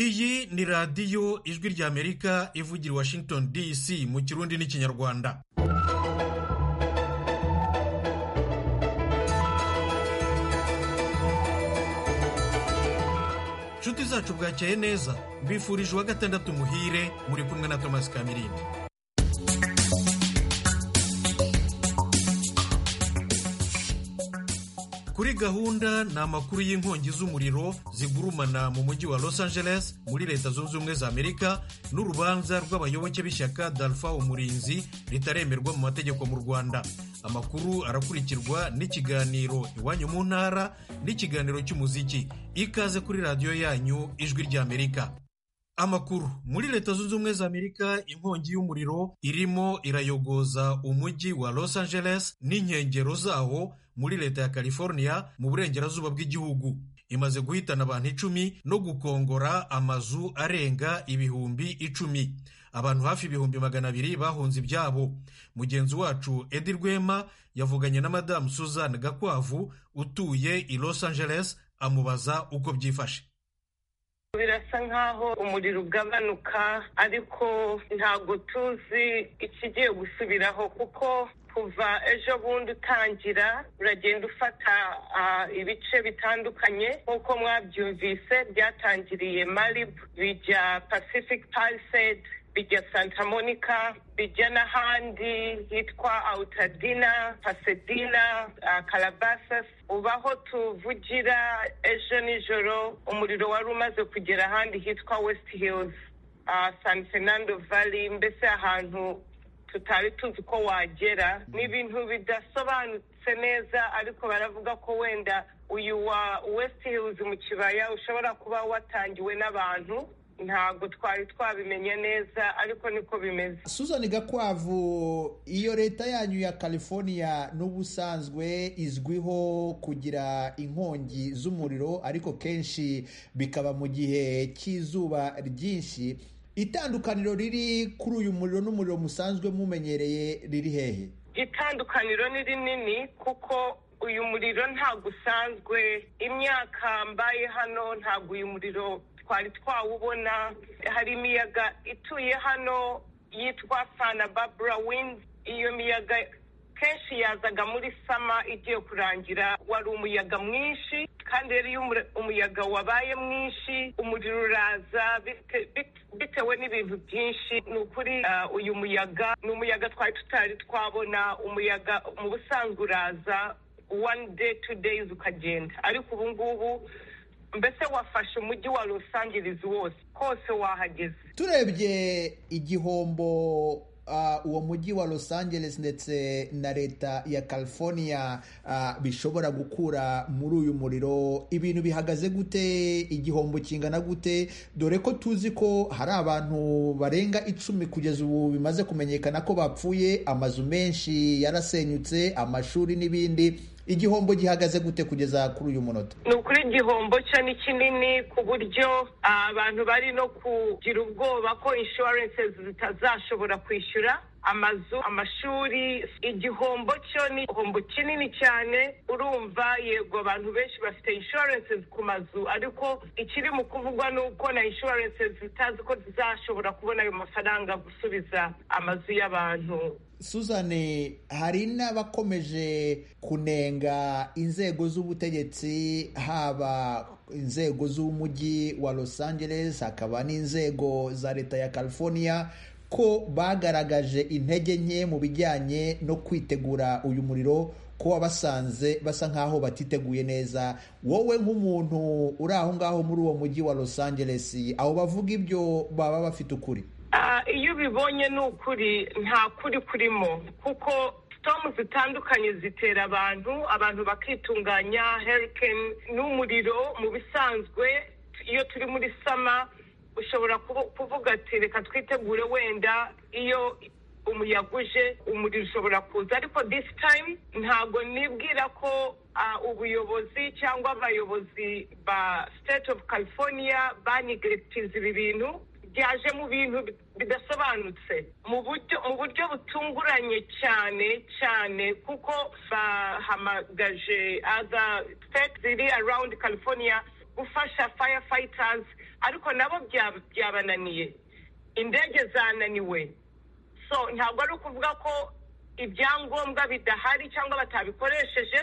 iyi ni radiyo ijwi ry'amerika ivugira i washington dc mu kirundi n'ikinyarwanda inshuti zacu bwakeye neza mbifurije uwa gatandatu muhire muri kumwe na thomas kamirindi kuri gahunda ni amakuru y'inkongi z'umuriro zigurumana mu mujyi wa los angeles muri leta zunze ubumwe za amerika n'urubanza rw'abayoboke b'ishyaka dalfa umurinzi ritaremerwa mu mategeko mu rwanda amakuru arakurikirwa n'ikiganiro iwanyu mu ntara n'ikiganiro cy'umuziki ikaze kuri radiyo yanyu ijwi ry'amerika amakuru muri leta zunze ubumwe za amerika inkongi y'umuriro irimo irayogoza umujyi wa los angeles n'inkengero zawo muri leta ya california mu burengerazuba bw'igihugu imaze guhitana abantu icumi no gukongora amazu arenga ibihumbi icumi abantu hafi ibihumbi magana abiri bahunze ibyabo mugenzi wacu edi rwema yavuganye na madamu suzanne gakwavu utuye i los angeles amubaza uko byifashe birasa nk'aho umuriro ugabanuka ariko ntabwo tuzi ikigiye gusubiraho kuko kuva ejo bundi utangira uragenda ufata ibice bitandukanye nk'uko mwabyumvise byatangiriye maribu bijya pacific palisade bijya santa monica bijya n'ahandi hitwa awutadina pasedina karabasas ubu aho tuvugira ejo nijoro umuriro wari umaze kugera ahandi hitwa wesiti hilizi san fernando valley mbese ahantu tutari tuzi ko wagera ni ibintu bidasobanutse neza ariko baravuga ko wenda uyu wa wesiti hilizi mu kibaya ushobora kuba watangiwe n'abantu ntabwo twari twabimenye neza ariko niko bimeze suzani gakwavu iyo leta yanyu ya california n'ubusanzwe izwiho kugira inkongi z'umuriro ariko kenshi bikaba mu gihe cy'izuba ryinshi itandukaniro riri kuri uyu muriro n'umuriro musanzwe mumenyereye riri hehe itandukaniro ni rinini kuko uyu muriro ntabwo usanzwe imyaka mbaye hano ntabwo uyu muriro twari twawubona hari imiyaga ituye hano yitwa sana babura windi iyo miyaga kenshi yazaga muri sama igiye kurangira wari umuyaga mwinshi kandi rero iyo umuyaga wabaye mwinshi umuriro uraza bitewe n'ibintu byinshi ni ukuri uyu muyaga ni umuyaga twari tutari twabona umuyaga mu busanzwe uraza wani deyi tu deyizi ukagenda ariko ubu ngubu mbese wafashe umujyi wa Los Angeles wose hose wahageze turebye igihombo uwo mujyi wa Los Angeles ndetse na leta ya California bishobora gukura muri uyu muriro ibintu bihagaze gute igihombo kingana gute dore ko tuzi ko hari abantu barenga icumi kugeza ubu bimaze kumenyekana ko bapfuye amazu menshi yarasenyutse amashuri n'ibindi igihombo gihagaze gute kugeza kuri uyu munota ni ukuri igihombo cyo ni kinini ku buryo abantu bari no kugira ubwoba ko inshuwarense zitazashobora kwishyura amazu amashuri igihombo cyo ni igihombo kinini cyane urumva yego abantu benshi bafite inshuwarense ku mazu ariko ikiri mu kuvugwa ni uko na inshuwarense zitazi ko zizashobora kubona ayo mafaranga gusubiza amazu y'abantu suzane hari n'abakomeje kunenga inzego z'ubutegetsi haba inzego z'umujyi wa los angeles hakaba n'inzego za leta ya california ko bagaragaje intege nke mu bijyanye no kwitegura uyu muriro ko wabasanze basa nk'aho batiteguye neza wowe nk'umuntu uri aho ngaho muri uwo mujyi wa los angeles abo bavuga ibyo baba bafite ukuri iyo ubibonye ni ukuri nta kuri kurimo kuko sitomu zitandukanye zitera abantu abantu bakitunganya herikeni n'umuriro mu bisanzwe iyo turi muri sama ushobora kuvuga ati reka twitegure wenda iyo umuyaga uje umuriro ushobora kuza ariko disi tayimu ntabwo nibwira ko ubuyobozi cyangwa abayobozi ba siteti ofu california banigirekitiza ibi bintu byaje mu bintu bidasobanutse mu buryo mu buryo butunguranye cyane cyane kuko bahamagaje aza siteti ziri arawundi california gufasha faya fayitazi ariko nabo byabananiye indege zananiwe so ntabwo ari ukuvuga ko ibyangombwa bidahari cyangwa batabikoresheje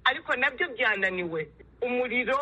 ariko nabyo byananiwe umuriro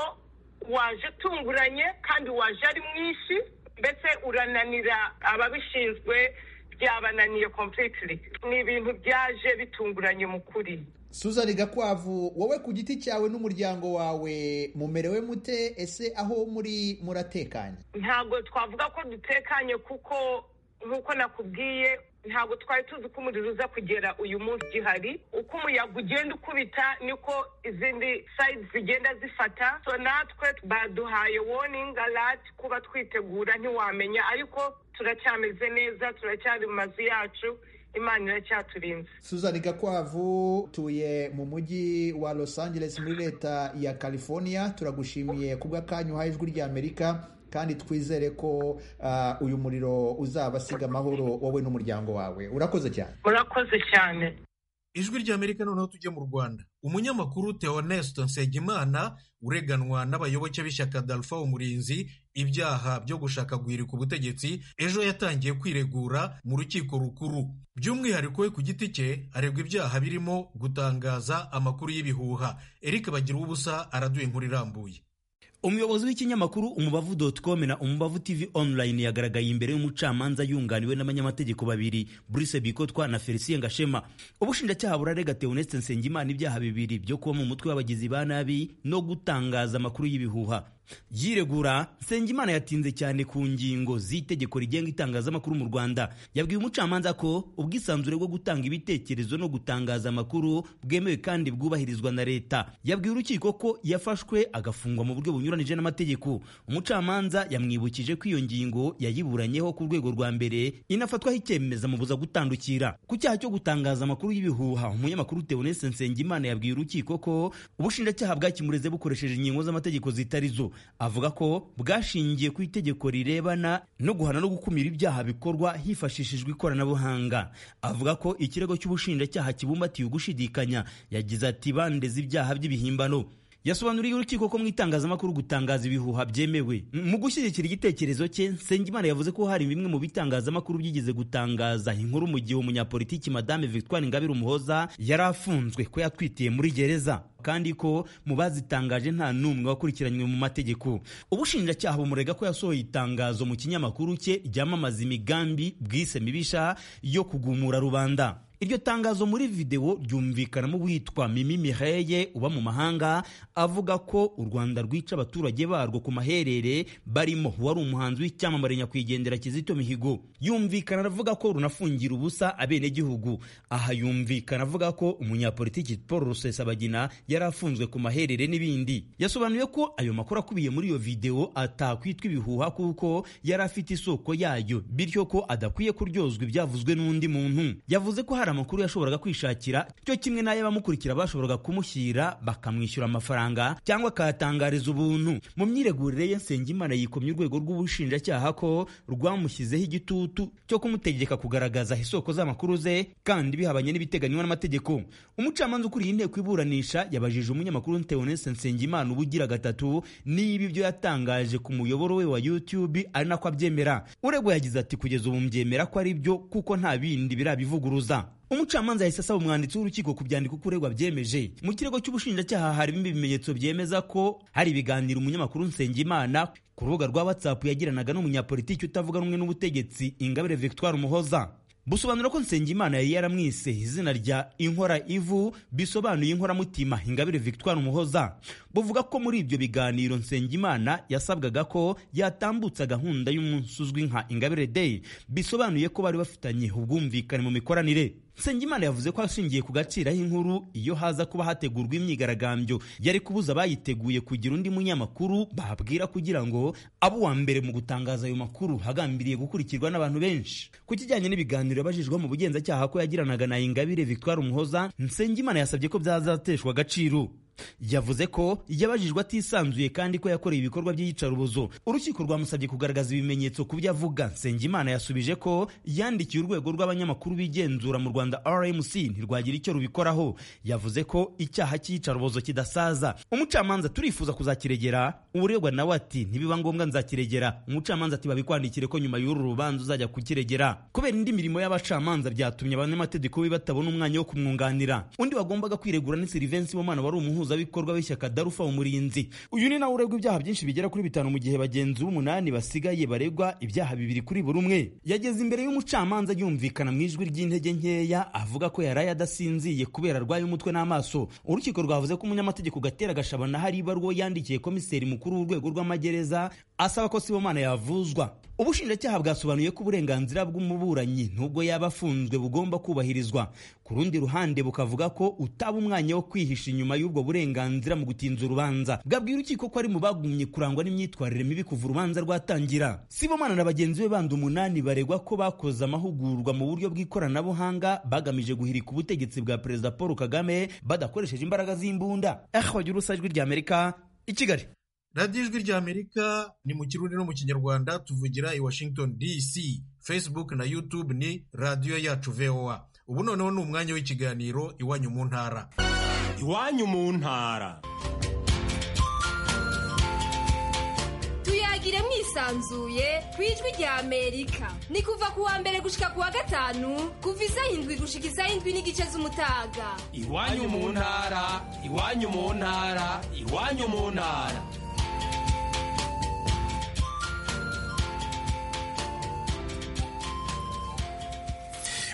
waje utunguranye kandi waje ari mwinshi mbese urananira ababishinzwe byabananiye completely ni ibintu byaje bitunguranye mu kuri suzani gakwavu wowe ku giti cyawe n'umuryango wawe mumerewe mute ese aho muri muratekanye ntabwo twavuga ko dutekanye kuko nk'uko nakubwiye ntabwo twari tuzi ko umuriro uza kugera uyu munsi gihari uko umuyaga ugenda ukubita niko izindi sayizi zigenda zifata so natwe baduhaye woningi alati kuba twitegura ntiwamenya ariko turacyameze neza turacyari mu mazu yacu imana iracyaturinze suzani gakwavu utuye mu mujyi wa los angeles muri leta ya california turagushimiye ku bw'akanya uhaye ijwi ry'amerika kandi twizere ko uh, uyu muriro uzabasiga amahoro wowe n'umuryango wawe urakoze cyane murakoze cyane ijwi ry'amerika noneho tujye mu rwanda umunyamakuru teonesto nsengimana ureganwa n'abayoboke b'ishyaka dalfa umurinzi ibyaha byo gushaka guhirika ubutegetsi ejo yatangiye kwiregura mu rukiko rukuru by'umwihariko we ku giti cye aregwa ibyaha birimo gutangaza amakuru y'ibihuha eric bagira ubusa araduye inkuru irambuye umuyobozi w'ikinyamakuru umubavu dotcom na umubavu tv online yagaragaye imbere y'umucamanza yunganiwe n'abanyamategeko babiri Bruce Bikotwa na Felicien Gashema ubushinjacyaha burarega Theoneste Nsengimana ibyaha bibiri byo kuba mu mutwe w'abagizi ba nabi no gutangaza amakuru y'ibihuha yiregura Nsengimana yatinze cyane ku ngingo z'itegeko rigenga itangazamakuru mu Rwanda yabwiye umucamanza ko ubwisanzure bwo gutanga ibitekerezo no gutangaza amakuru bwemewe kandi bwubahirizwa na leta yabwiye urukiko ko yafashwe agafungwa mu buryo bunyuranije n'amategeko umucamanza yamwibukije ko iyo ngingo yayiburanyeho ku rwego rwa mbere inafatwaho icyemeza mubuza gutandukira ku cyaha cyo gutangaza amakuru y'ibihuha umunyamakuru Theoneste Nsengimana yabwiye urukiko ko ubushinjacyaha bwakimureze bukoresheje ingingo z'amategeko zitari zo avuga ko bwashingiye ku itegeko rirebana no guhana no gukumira ibyaha bikorwa hifashishijwe ikoranabuhanga avuga ko ikirego cy'ubushinjacyaha kibumbatiye ugushidikanya yagize ati bandeze ibyaha by'ibihimbano yasobanuriye urukiko ko mu itangazamakuru gutangaza ibihuha byemewe mu gushyigikira igitekerezo cye nsengimana yavuze ko hari bimwe mu bitangazamakuru byigeze gutangaza inkuru mu gihe umunyapolitiki madame victoire ingabire umuhoza yari afunzwe ko yatwitiye muri gereza kandi ko mu bazitangaje nta n'umwe wakurikiranywe mu mategeko ubushinjacyaha bumurega ko yasohoye itangazo mu kinyamakuru cye ryamamaza imigambi bwise mibisha yo kugumura rubanda iryo tangazo muri videwo ryumvikanamo uwitwa mimi mireye uba mu mahanga avuga ko u rwanda rwica abaturage barwo ku maherere barimo uwari umuhanzi w'icyamamare nyakwigendera kizito mihigo yumvikana avuga ko runafungira ubusa abenegihugu aha yumvikana avuga ko umunyapolitiki paul rusesabagina yari afunzwe ku maherere n'ibindi yasobanuye ko ayo makuru akubiye muri iyo videwo atakwitwa ibihuha kuko yari afite isoko yayo bityo ko adakwiye kuryozwa ibyavuzwe n'undi muntu yavuze ko hari amakuru yashoboraga kwishakira cyo kimwe n'ay'abamukurikira bashoboraga kumushyira bakamwishyura amafaranga cyangwa akayatangariza ubuntu mu myiregurire ye nsengimana yikomye urwego rw'ubushinjacyaha ko rwamushyizeho igitutu cyo kumutegeka kugaragaza isoko z'amakuru ze kandi bihabanye n'ibiteganywa n'amategeko umucamanza ukuriye inteko iburanisha yabajije umunyamakuru Theoneste Nsengimana ubugira gatatu niba ibyo yatangaje ku muyoboro we wa YouTube ari nako abyemera uregwa yagize ati kugeza ubu mbyemera ko ari byo kuko nta bindi birabivuguruza umucamanza yahise asaba umwanditsi w'urukiko ku byandiko uregwa byemeje mu kirego cy'ubushinjacyaha harimo ibimenyetso byemeza ko hari ibiganiro umunyamakuru nsengimana ku rubuga rwa whatsapp yagiranaga n'umunyapolitiki utavuga rumwe n'ubutegetsi ingabire victoire umuhoza busobanura ko nsengimana yari yaramwise izina rya inkora ivu bisobanuye inkoramutima ingabire victoire umuhoza buvuga ko muri ibyo biganiro nsengimana yasabwaga ko yatambutsa gahunda y'umunsi uzwi nka ingabire day bisobanuye ko bari bafitanye ubwumvikane mu mikoranire Nsengimana yavuze ko ashingiye ku gaciro aho iyo haza kuba hategurwa imyigaragambyo yari kubuza abayiteguye kugira undi munyamakuru babwira kugira ngo abe uwa mbere mu gutangaza ayo makuru hagambiriye gukurikirwa n'abantu benshi ku kijyanye n'ibiganiro yabajijwe mu bugenzacyaha ko yagiranaga na Ingabire Victoire Umuhoza Nsengimana yasabye ko byazateshwa agaciro yavuze ko yabajijwe atisanzuye kandi ko yakoreye ibikorwa by'iyicarubozo urukiko rwamusabye kugaragaza ibimenyetso ku byo avuga nsengimana yasubije ko yandikiye urwego rw'abanyamakuru bigenzura mu rwanda rmc ntirwagira icyo rubikoraho yavuze ko icyaha cy'iyicarubozo kidasaza umucamanza turifuza kuzakiregera uregwa nawe ati ntibiba ngombwa nzakiregera umucamanza ati babikwandikire ko nyuma y'uru rubanza uzajya kukiregera kubera indi mirimo y'abacamanza byatumye abanyamategeko be batabona umwanya wo kumwunganira undi wagombaga kwiregura ni silivensi w'umwana wari umuhuzabikorwa w'ishyaka darufa umurinzi uyu ni nawe uregwa ibyaha byinshi bigera kuri bitanu mu gihe bagenzi b'umunani basigaye baregwa ibyaha bibiri kuri buri umwe yageze imbere y'umucamanza yumvikana mu ijwi ry'intege nkeya avuga ko yaraye adasinziye kubera arwaye umutwe n'amaso urukiko rwavuze ko umunyamategeko gatera gashabana hari ibaruwa yandikiye komiseri mukuru w'urwego rw'amagereza asaba ko sibomana yavuzwa ubushinjacyaha bwasobanuye ko uburenganzira bw'umuburanyi nubwo yaba afunzwe bugomba kubahirizwa ku rundi ruhande bukavuga ko utaba umwanya wo kwihisha inyuma y'ubwo burenganzira mu gutinza urubanza bwabwira urukiko ko ari mu bagumye kurangwa n'imyitwarire mibi kuva urubanza rwatangira sibomana na bagenzi be bandi umunani baregwa ko bakoze amahugurwa mu buryo bw'ikoranabuhanga bagamije guhirika ubutegetsi bwa perezida paul kagame badakoresheje imbaraga z'imbunda ehogira usa ijwi ry'amerika i kigali radiyo ijwi ry'amerika ni mu kirundi no mu kinyarwanda tuvugira i washington dc facebook na youtube ni radiyo yacu voa ubu noneho ni umwanya w'ikiganiro iwanyu mu ntara iwanyu mu ntara tuyagire mwisanzuye ku ijwi ry'amerika ni kuva ku wa mbere gushika ku wa gatanu kuva isaha indwi gushika isaha indwi n'igice z'umutaga iwanyu mu ntara iwanyu mu ntara iwanyu mu ntara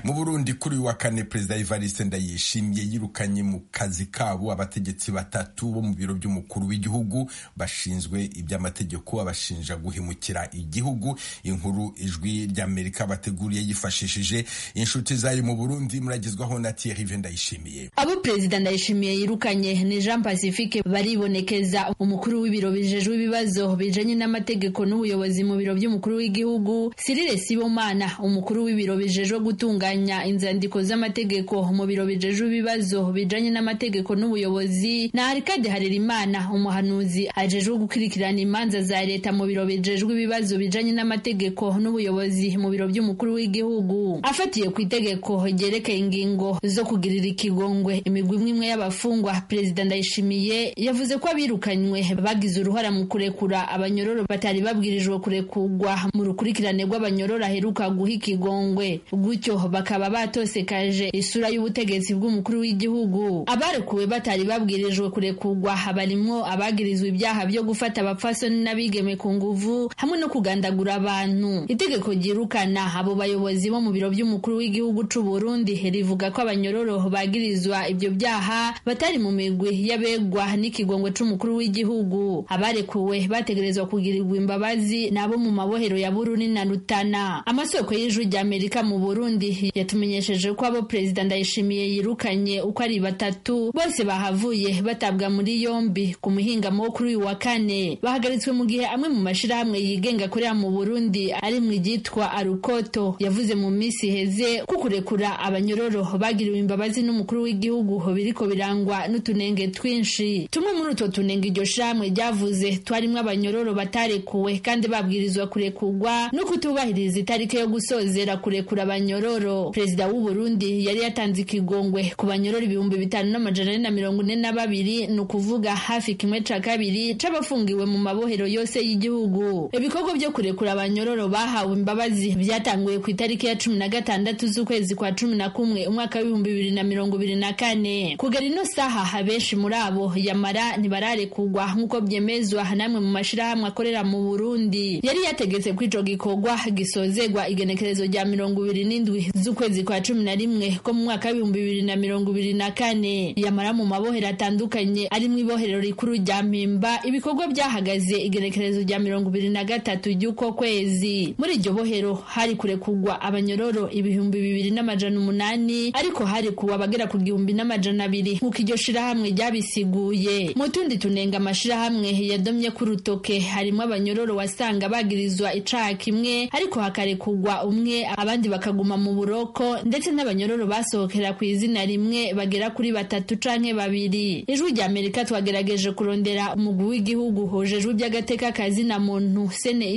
mu burundi kuri uyu wa kane perezida evariste ndayishimiye yirukanye mu kazi kabo abategetsi batatu bo mu biro by'umukuru w'igihugu bashinzwe iby'amategeko abashinja guhemukira igihugu inkuru ijwi ry'amerika bateguriye yifashishije inshuti zayo mu burundi muragezwaho na tiyerive ndayishimiye abo perezida ndayishimiye yirukanye ni jean pacifique baribonekeza umukuru w'ibiro bijejwe ibibazo bijanye n'amategeko n'ubuyobozi mu biro by'umukuru w'igihugu sirire sibomana umukuru w'ibiro bijejwe gutunganya inzandiko z'amategeko mu biro bijejwe ibibazo bijanye n'amategeko n'ubuyobozi na Arikade Harerimana umuhanuzi ajejwe gukurikirana imanza za leta mu biro bijejwe ibibazo bijanye n'amategeko n'ubuyobozi mu biro by'umukuru w'igihugu afatiye ku itegeko ryerekeye ingingo zo kugirira ikigongwe imigwi imwe y'abafungwa perezida Ndayishimiye yavuze ko abirukanywe bagize uruhara mu kurekura abanyororo batari babwirijwe kurekurwa mu rukurikirane rw'abanyororo aheruka guha ikigongwe gutyo bakaba batosekaje isura y'ubutegetsi bw'umukuru w'igihugu abarekuwe batari babwirijwe kurekurwa barimwo abagirizwa ibyaha byo gufata abapfasoni n'abigeme ku nguvu hamwe no kugandagura abantu itegeko ryirukana abo bayobozi bo mu biro by'umukuru w'igihugu c'u Burundi rivuga ko abanyororo bagirizwa ibyo byaha batari mu migwi y'abegwa n'ikigongo c'umukuru w'igihugu abarekuwe bategerezwa kugirirwa imbabazi nabo mu mabohero ya Burundi na Rutana amasoko y'ijwi ry'Amerika mu Burundi yatumenyesheje ko abo perezida ndayishimiye yirukanye uko ari batatu bose bahavuye batabwa muri yombi ku muhingamo wo kuri uyu wa kane bahagaritswe mu gihe amwe mu mashyirahamwe yigenga akorera mu burundi ari mu ryitwa arukoto yavuze mu minsi iheze ko kurekura abanyororo bagiriwe imbabazi n'umukuru w'igihugu biriko birangwa n'utunenge twinshi tumwe muri utwo tunenge iryo shyirahamwe ryavuze twarimo abanyororo batarekuwe kandi babwirizwa kurekurwa no kutubahiriza itariki yo gusozera kurekura abanyororo perezida w'u Burundi yari yatanze ikigongwe ku banyorora ibihumbi bitanu n'amajana ane na mirongo ine na babiri ni ukuvuga hafi kimwe ca kabiri c'abafungiwe mu mabohero yose y'igihugu ibikorwa byo kurekura abanyororo bahawe imbabazi byatanguye ku itariki ya cumi na gatandatu z'ukwezi kwa cumi na kumwe umwaka w'ibihumbi bibiri na mirongo ibiri na kane kugera ino saha benshi muri abo yamara ntibararekugwa nk'uko byemezwa n'amwe mu mashirahamwe akorera mu Burundi yari yategetse ko ico gikorwa gisozegwa igenekerezo rya mirongo ibiri n'indwi z'ukwezi kwa cumi na rimwe ko mu mwaka w'ibihumbi bibiri na mirongo ibiri na kane yamara mu mabohero atandukanye arimo ibohero rikuru rya mpimba ibikorwa byahagaze igenekerezo rya mirongo ibiri na gatatu ry'uko kwezi muri iryo bohero hari kurekurwa abanyororo ibihumbi bibiri n'amajana umunani ariko hari kuwa bagera ku gihumbi n'amajana abiri nk'uko iryo shirahamwe ryabisiguye mu tundi tunenga amashirahamwe yadomye ku rutoke harimo abanyororo wasanga bagirizwa icaha kimwe ariko hakarekurwa umwe abandi bakaguma mu buro Buroko ndetse n'abanyororo basohokera ku izina rimwe bagera kuri batatu canke babiri ijwi rya Amerika twagerageje kurondera umugwi w'igihugu hojejwe iby'agateka kazina muntu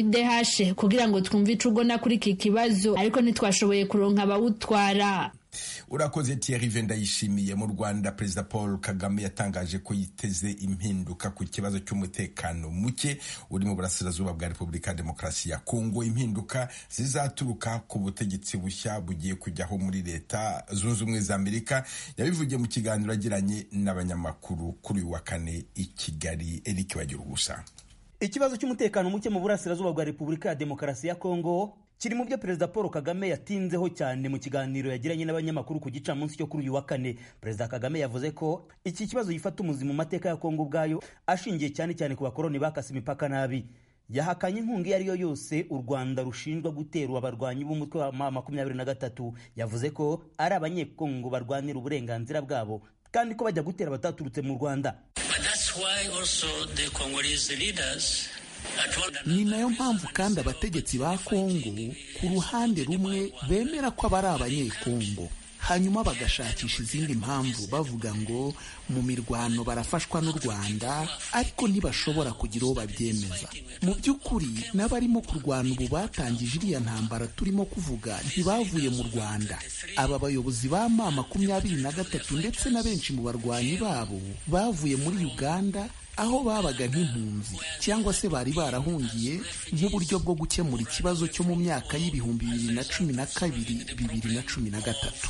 CNIDH kugira ngo twumve ico ugona kuri iki kibazo ariko ntitwashoboye kuronka abawutwara urakoze Thierry venda yishimiye mu rwanda perezida paul kagame yatangaje ko yiteze impinduka ku kibazo cy'umutekano muke uri mu burasirazuba bwa repubulika ya demokarasi ya kongo impinduka zizaturuka ku butegetsi bushya bugiye kujyaho muri leta zunze ubumwe za amerika yabivugiye mu kiganiro agiranye n'abanyamakuru kuri uyu wa kane i kigali eric bagira ubusa ikibazo cy'umutekano muke mu burasirazuba bwa repubulika ya demokarasi ya kongo kiri mu byo perezida paul kagame yatinzeho cyane mu kiganiro yagiranye n'abanyamakuru ku gicamunsi cyo kuri uyu wa kane perezida kagame yavuze ko iki kibazo gifata umuzi mu mateka ya kongo ubwayo ashingiye cyane cyane ku bakoroni bakase imipaka nabi yahakanye inkunga iyo ari yo yose u rwanda rushinjwa guterwa abarwanyi b'umutwe wa ma makumyabiri na gatatu yavuze ko ari abanyekongo barwanira uburenganzira bwabo kandi ko bajya gutera bataturutse mu rwanda ni nayo mpamvu kandi abategetsi ba kongo ku ruhande rumwe bemera ko aba ari abanyekongo hanyuma bagashakisha izindi mpamvu bavuga ngo mu mirwano barafashwa n'u rwanda ariko ntibashobora kugira uwo babyemeza mu by'ukuri n'abarimo kurwana ubu batangije iriya ntambara turimo kuvuga ntibavuye mu rwanda aba bayobozi ba ma makumyabiri na gatatu ndetse na benshi mu barwanyi babo bavuye muri uganda aho babaga nk'impunzi cyangwa se bari barahungiye nk'uburyo bwo gukemura ikibazo cyo mu myaka y'ibihumbi bibiri na cumi na kabiri bibiri na cumi na gatatu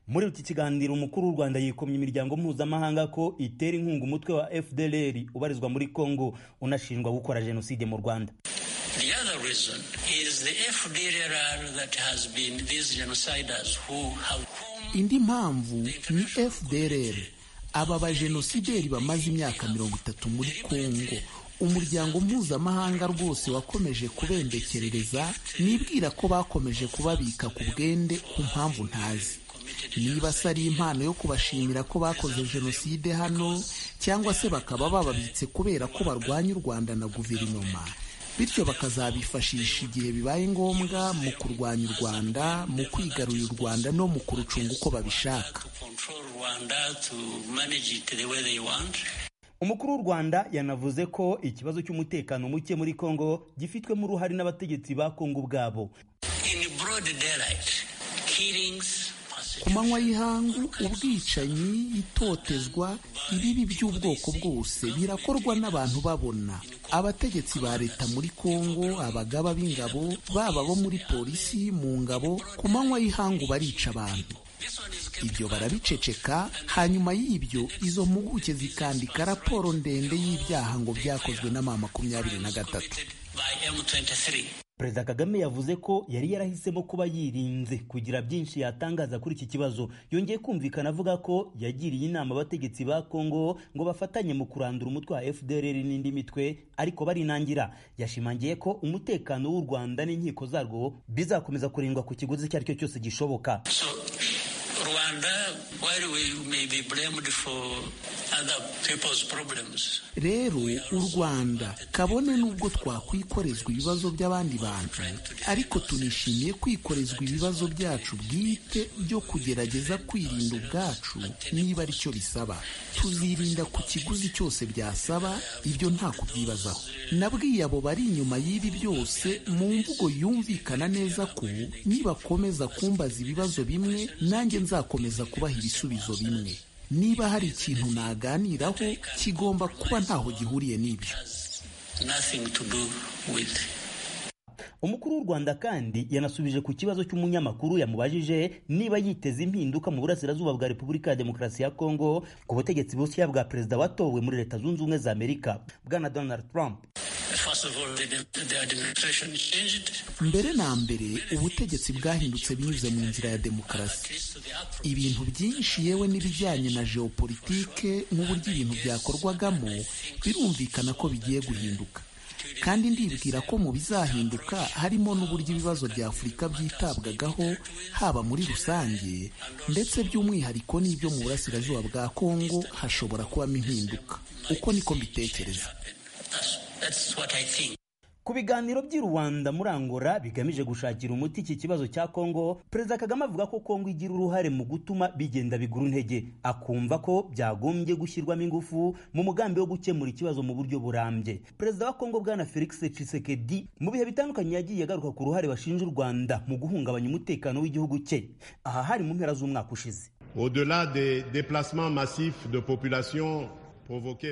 muri iki kiganiro umukuru w'u rwanda yikomye imiryango mpuzamahanga ko itera inkunga umutwe wa fdlr ubarizwa muri congo unashinjwa gukora jenoside mu rwanda The other reason is the FDLR that has been these genociders who have... indi mpamvu ni fdlr aba bajenosideri bamaze imyaka mirongo itatu muri kongo umuryango mpuzamahanga rwose wakomeje kubembekerereza nibwira ko bakomeje kubabika ku bwende ku mpamvu ntazi niba se ari impano yo kubashimira ko bakoze jenoside hano cyangwa se bakaba bababitse kubera ko barwanya u rwanda na guverinoma bityo bakazabifashisha igihe bibaye ngombwa mu kurwanya u rwanda mu kwigarurira u rwanda no mu kurucunga uko babishaka umukuru w'u rwanda yanavuze ko ikibazo cy'umutekano muke muri kongo gifitwemo uruhare n'abategetsi ba kongo ubwabo ku manywa y'ihangu ubwicanyi itotezwa ibibi by'ubwoko bwose birakorwa n'abantu babona abategetsi ba leta muri kongo abagaba b'ingabo baba bo muri polisi mu ngabo ku manywa y'ihangu barica abantu ibyo barabiceceka hanyuma y'ibyo izo mpuguke zikandika raporo ndende y'ibyaha ngo byakozwe na ma makumyabiri na gatatu perezida kagame yavuze ko yari yarahisemo kuba yirinze kugira byinshi yatangaza kuri iki kibazo yongeye kumvikana avuga ko yagiriye inama abategetsi ba kongo ngo bafatanye mu kurandura umutwe wa fdr n'indi mitwe ariko barinangira yashimangiye ko umutekano w'u rwanda n'inkiko zarwo bizakomeza kurindwa ku kiguzi icyo ari cyo cyose gishoboka rero u rwanda kabone n'ubwo twakwikorezwa ibibazo by'abandi bantu ariko tunishimiye kwikorezwa ibibazo byacu bwite byo kugerageza kwirinda ubwacu niba aricyo bisaba tuzirinda ku kiguzi cyose byasaba ibyo nta kubyibazaho nabwiye abo bari inyuma y'ibi byose mu mvugo yumvikana neza ko nibakomeza kumbaza ibibazo bimwe nanjye nzakomeza kubaha ibisubizo bimwe niba hari ikintu naganiraho kigomba kuba ntaho gihuriye n'ibyo umukuru w'u rwanda kandi yanasubije ku kibazo cy'umunyamakuru yamubajije niba yiteze impinduka mu burasirazuba bwa repubulika ya demokarasi ya kongo ku butegetsi bushya bwa perezida watowe muri leta zunze ubumwe za amerika bwana donald trump mbere na mbere ubutegetsi bwahindutse binyuze mu nzira ya demokarasi ibintu byinshi yewe n'ibijyanye na geopolitike n'uburyo ibintu byakorwagamo birumvikana ko bigiye guhinduka kandi ndibwira ko mu bizahinduka harimo n'uburyo ibibazo bya afurika byitabwagaho haba muri rusange ndetse by'umwihariko n'ibyo mu burasirazuba bwa kongo hashobora kubamo impinduka uko niko mbitekereza That's what I think. ku biganiro by'i rwanda muri angola bigamije gushakira umuti iki kibazo cya kongo perezida kagame avuga ko kongo igira uruhare mu gutuma bigenda bigura intege akumva ko byagombye gushyirwamo ingufu mu mugambi wo gukemura ikibazo mu buryo burambye perezida wa kongo bwana felix tshisekedi mu bihe bitandukanye yagiye agaruka ku ruhare bashinja u rwanda mu guhungabanya umutekano w'igihugu cye aha hari mu mpera z'umwaka ushize Au-delà des déplacements massifs de population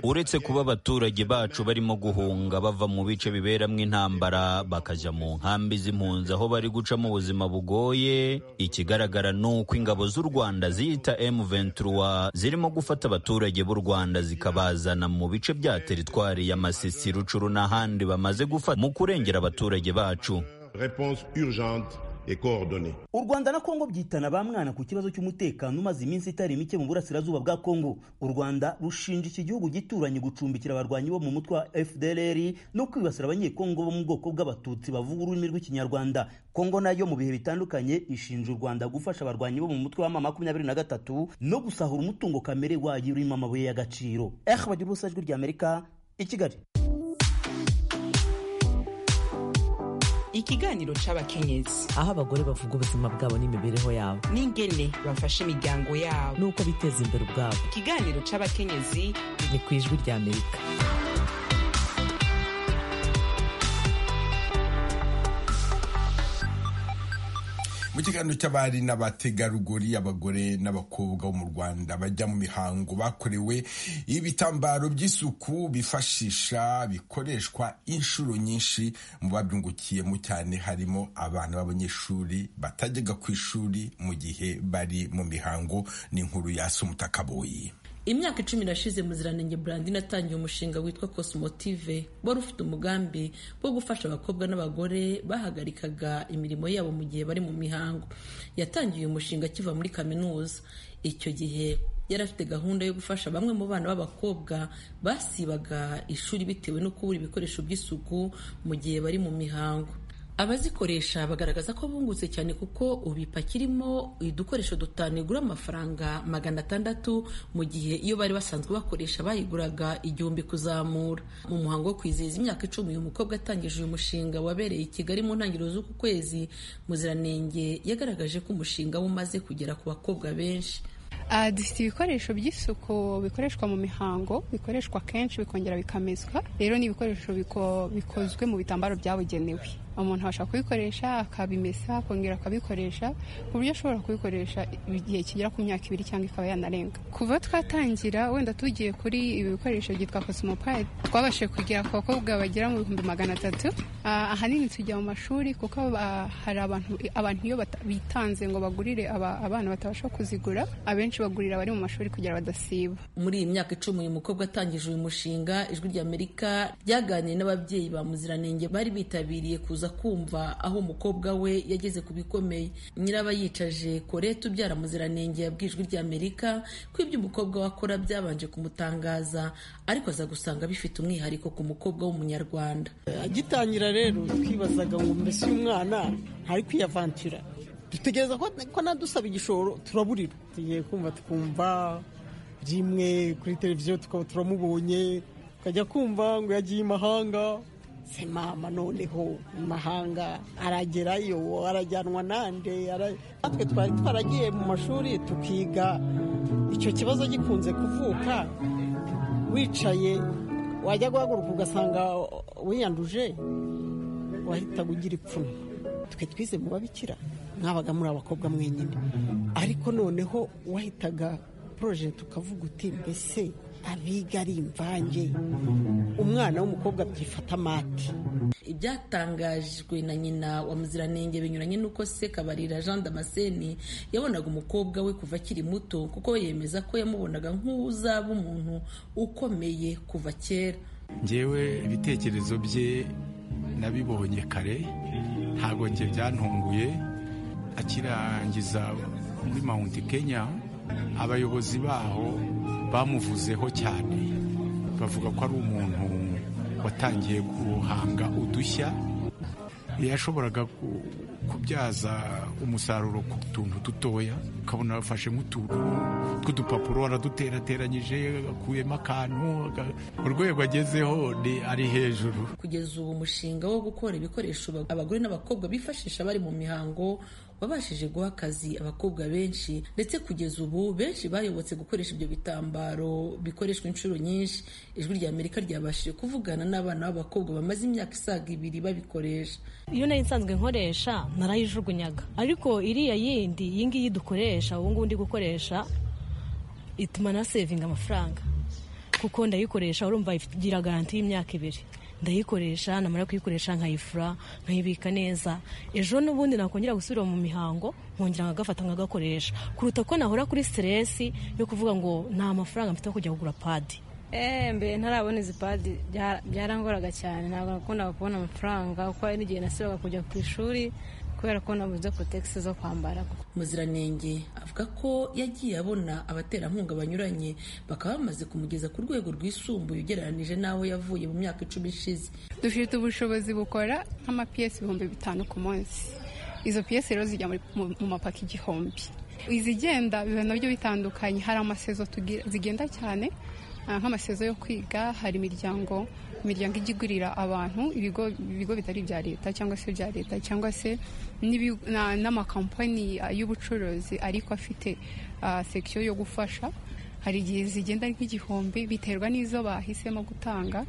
uretse kuba abaturage bacu barimo guhunga bava mu bice biberamo intambara bakajya mu nkambi z'impunzi aho bari gucamo ubuzima bugoye ikigaragara ni uko ingabo z'u rwanda ziyita M23 zirimo gufata abaturage b'u rwanda zikabazana mu bice bya teritwari ya masisi rucuru n'ahandi bamaze gufata mu kurengera abaturage bacu réponse urgente u rwanda na kongo byitana ba mwana ku kibazo cy'umutekano umaze iminsi itari mike mu burasirazuba bwa kongo u rwanda rushinja iki gihugu gituranye gucumbikira abarwanyi bo mu mutwe wa fdlr no kwibasira abanyekongo bo mu bwoko bw'abatutsi bavuga ururimi rw'ikinyarwanda kongo nayo mu bihe bitandukanye ishinja u rwanda gufasha abarwanyi bo mu mutwe wa mama makumyabiri na gatatu no gusahura umutungo kamere wayo urimo amabuye y'agaciro eh bagira ubusa ijwi ry'amerika i kigali ikiganiro c'abakenyezi aho abagore bavuga ubuzima bwabo n'imibereho yabo n'ingene bafasha imiryango yabo n'uko biteza imbere ubwabo ikiganiro c'abakenyezi ni ku ijwi ry'amerika mu kiganiro cy'abari n'abategarugori abagore n'abakobwa bo mu rwanda bajya mu mihango bakorewe ibitambaro by'isuku bifashisha bikoreshwa inshuro nyinshi mu babyungukiyemo cyane harimo abana b'abanyeshuri batajyaga ku ishuri mu gihe bari mu mihango n'inkuru ya umutakaboyi imyaka icumi irashize muziranenge burandine atangiye umushinga witwa cosmotive wari ufite umugambi wo gufasha abakobwa n'abagore bahagarikaga imirimo yabo mu gihe bari mu mihango yatangiye umushinga akiva muri kaminuza icyo gihe yari afite gahunda yo gufasha bamwe mu bana b'abakobwa basibaga ishuri bitewe no kubura ibikoresho by'isuku mu gihe bari mu mihango abazikoresha bagaragaza ko bungutse cyane kuko ubu ipakirimo udukoresho dutanu igura amafaranga magana atandatu mu gihe iyo bari basanzwe bakoresha bayiguraga igihumbi kuzamura mu muhango wo kwizihiza imyaka icumi uyu mukobwa atangije uyu mushinga wabereye i kigali mu ntangiriro z'uku kwezi muziranenge yagaragaje ko umushinga we umaze kugera ku bakobwa benshi dufite ibikoresho by'isuku bikoreshwa mu mihango bikoreshwa kenshi bikongera bikamezwa rero ni ibikoresho bikozwe mu bitambaro byabugenewe umuntu abasha kubikoresha akabimesa akongera akabikoresha ku buryo ashobora kubikoresha igihe kigera ku myaka ibiri cyangwa ikaba yanarenga kuva twatangira wenda tugiye kuri ibi bikoresho byitwa cosmopride twabashije kugera ku bakobwa bagera mu bihumbi magana atatu ahanini tujya mu mashuri kuko hari abantu iyo bitanze ngo bagurire abana batabasha kuzigura abenshi bagurira abari mu mashuri kugira badasiba muri iyi myaka icumi uyu mukobwa atangije uyu mushinga ijwi ry'amerika ryaganiye n'ababyeyi ba muziranenge bari bitabiriye kuza kumva aho umukobwa we yageze ku bikomeye nyirabayicaje korete ubyara muziranenge yabwiye ijwi ry'amerika ko ibyo umukobwa we akora byabanje kumutangaza ariko aza gusanga bifite umwihariko ku mukobwa w'umunyarwanda agitangira rero twibazaga ngo mbese uyu mwana ntari kwiyavantura dutegereza ko nadusaba igishoro turaburira tugiye kumva tukumva rimwe kuri televiziyo tukaba turamubonye tukajya kumva ngo yagiye imahanga se mama noneho imahanga aragerayo arajyanwa nande natwe twari twaragiye mu mashuri tukiga icyo kibazo gikunze kuvuka wicaye wajya guhaguruka ugasanga wiyanduje wahitaga ugira ipfunwe twe twize mu babikira mwabaga muri abakobwa mwenyine ariko noneho wahitaga poroje tukavuga uti mbese abiga ari imvange umwana w'umukobwa byifata amati ibyatangajwe na nyina wa muziranenge binyuranye n'uko se kabarira jean damascene yabonaga umukobwa we kuva akiri muto kuko yemeza ko yamubonaga nk'uzaba umuntu ukomeye kuva kera ngewe ibitekerezo bye nabibonye kare ntabwo njye byantunguye akirangiza muri mount kenya abayobozi baho bamuvuzeho cyane bavuga ko ari umuntu watangiye guhanga udushya yashoboraga ku- kubyaza umusaruro ku tuntu dutoya ukabona afashe nk'utuntu tw'udupapuro waraduterateranyije akuyemo akantu aga- urwego agezeho ni- ari hejuru kugeza ubu umushinga wo gukora ibikoresho ba- abagore n'abakobwa bifashisha bari mu mihango wabashije guha akazi abakobwa benshi ndetse kugeza ubu benshi bayobotse gukoresha ibyo bitambaro bikoreshwa inshuro nyinshi ijwi rya amerika ryabashije kuvugana n'abana b'abakobwa bamaze imyaka isaga ibiri babikoresha iyo nari nsanzwe nkoresha narayijugunyaga ariko iriya yindi iyi ngiyi dukoresha ubu ngubu ndi gukoresha ituma na sevinga amafaranga kuko ndayikoresha urumva igira garanti y'imyaka ibiri ndayikoresha namara kuyikoresha nkayifura nkayibika neza ejo n'ubundi nakongera gusubira mu mihango nkongera nkagafata nkagakoresha kuruta ko nahora kuri siteresi yo kuvuga ngo nta mafaranga mfite yo kujya kugura padi Eh, mbere ntarabona izi padi bya- byarangoraga cyane ntabwo nakundaga kubona amafaranga kuko hari n'igihe nasibaga kujya ku ishuri kubera ko nabuze kotegisi zo kwambara muziranenge avuga ko yagiye abona abaterankunga banyuranye bakaba bamaze kumugeza ku rwego rwisumbuye ugereranije n'aho yavuye mu myaka icumi ishize dufite ubushobozi bukora nk'amapiyesi ibihumbi bitanu ku munsi izo piyesi rero zijya muri- mu mu mapaki igihumbi izigenda biba nabyo bitandukanye hari amasezo tugira- zigenda cyane ah, nk'amasezo yo kwiga hari imiryango imiryango ijya igurira abantu ibigo ibigo bitari ibya leta cyangwa se ibya leta cyangwa se n'ibi- na- n'amakampani ah, y'ubucuruzi ariko afite ah, section yo gufasha hari igihe zigenda ari nk'igihumbi biterwa n'izo bahisemo gutanga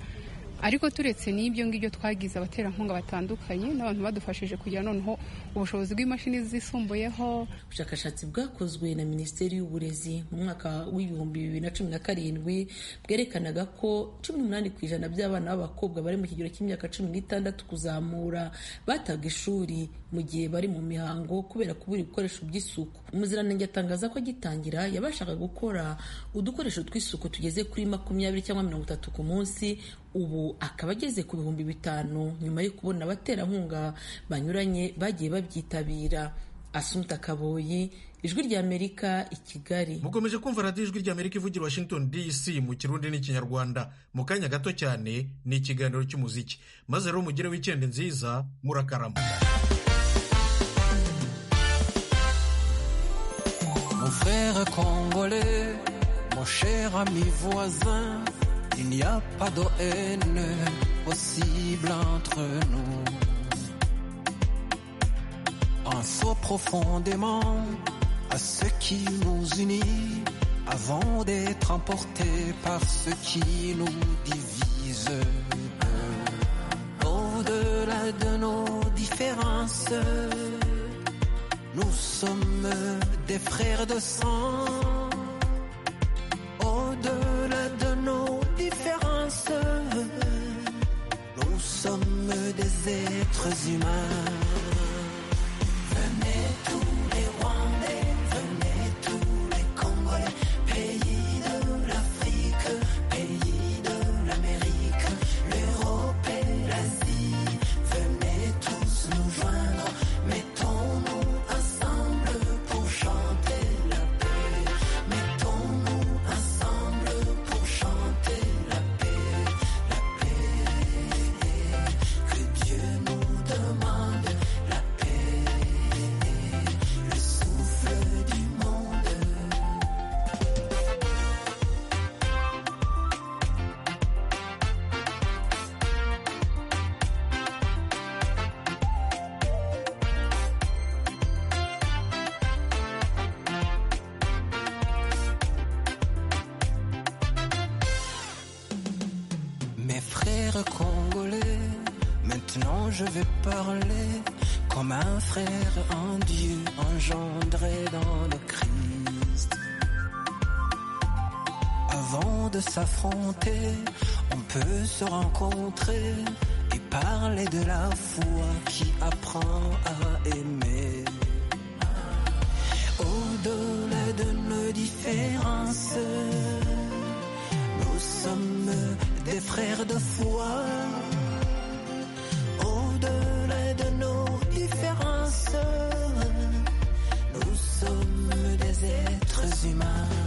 ariko turetse n'ibyo ngibyo twagize abaterankunga batandukanye n'abantu badufashije kugira noneho ubushobozi bw'imashini zisumbuyeho ubushakashatsi bwakozwe na minisiteri y'uburezi mu mwaka w'ibihumbi bibiri na cumi na karindwi bwerekanaga ko cumi n'umunani ku ijana by'abana b'abakobwa bari mu kigero cy'imyaka cumi n'itandatu kuzamura bataga ishuri mu gihe bari mu mihango kubera kubura ibikoresho by'isuku umuziranenge atangaza ko agitangira yabashaga gukora udukoresho tw'isuku tugeze kuri makumyabiri cyangwa mirongo itatu ku munsi ubu akaba ageze ku bihumbi bitanu nyuma yo kubona abaterankunga banyuranye bagiye babyitabira Asumta Kaboyi, Ijwi ry'Amerika i Kigali. mukomeje kumva radiyo ijwi ry'amerika ivugira washington dc mu kirundi n'ikinyarwanda mu kanya gato cyane ni ikiganiro cy'umuziki maze rero mugire wikendi nziza murakarama Mon frère congolais, mon cher ami voisin, il n'y a pas de haine possible entre nous. Pensons profondément à ce qui nous unit avant d'être emportés par ce qui nous divise. Au-delà de nos différences, nous sommes des frères de sang. Au-delà de nos différences, nous sommes des êtres humains. Venez tous les Rwandais, venez tous les Congolais, pays de l'Afrique, pays de l'Amérique, l'Europe et l'Asie. Venez tous nous joindre, mettons-nous ensemble pour chanter la paix. Mettons-nous ensemble pour chanter la paix, la paix. Que Dieu nous demande la paix, le souffle du monde. Mes frères congolais, maintenant je vais parler comme un frère en Dieu engendré dans le Christ. Avant de s'affronter, on peut se rencontrer et parler de la foi qui apprend à aimer. Au-delà de nos différences, nous sommes des frères de foi. Au-delà de nos différences, nous sommes des êtres humains.